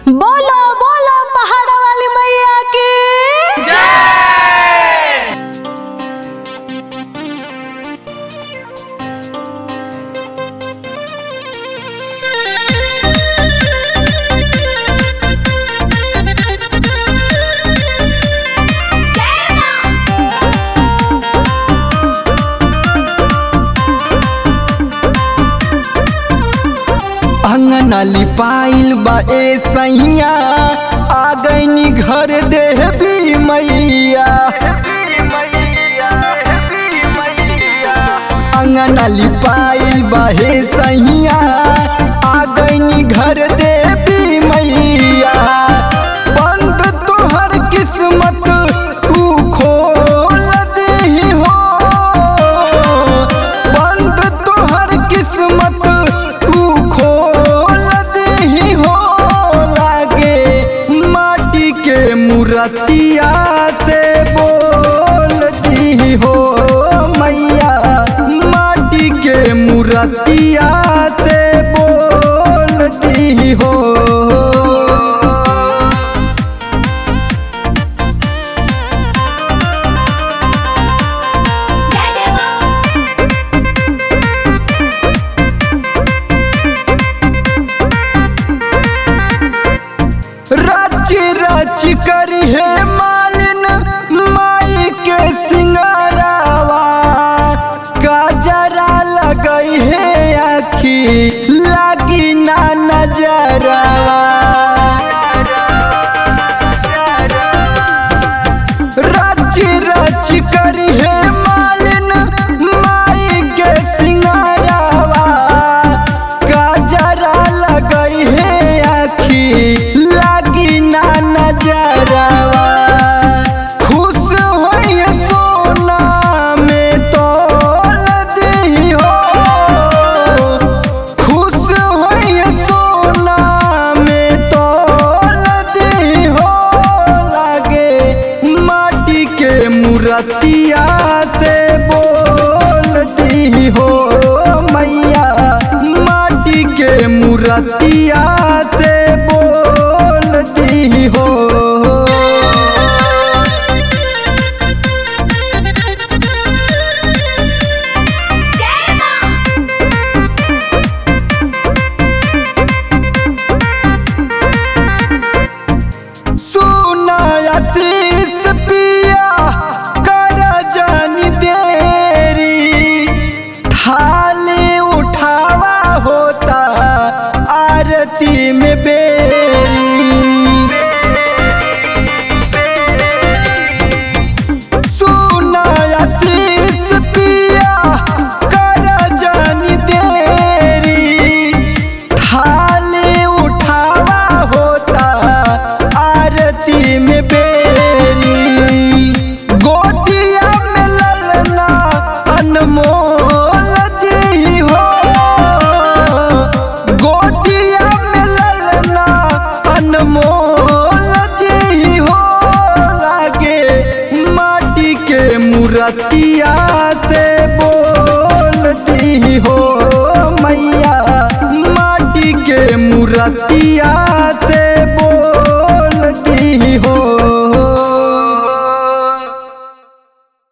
बोलो बोलो पहाड़ वाली मैया की अंगना लिपाइल बा ए सैया आ गईनी घर देवी मैया अंगना लिपाइल बा हे सैया आ गईनी घर देवी मैया बंद तोहर किस्मत तू खोल दही हो बंद तोहर किस्मत तू खोल दही हो लागे माटी के मूर्तिया से बोल दी हो मैया माटी के मूर्तिया से बोल दी हो रच रच करी है मालिन माई के सिंगारावा काजरा लगई है आखी लगी ना नजरावा रच रच करी है मालिन माई के सिंगारावा काजरा लगई है आखी लगी ना नजरावा खुश होई सोना में तोल दी हो खुश होई सोना में तोल दी हो लागे माटी के मूर्तिया से बोल दी हो मैया माटी के मूर्तिया से बोल दी हो सुना आशीष पिया कर जानी देरी थाली उठावा होता आरती में बे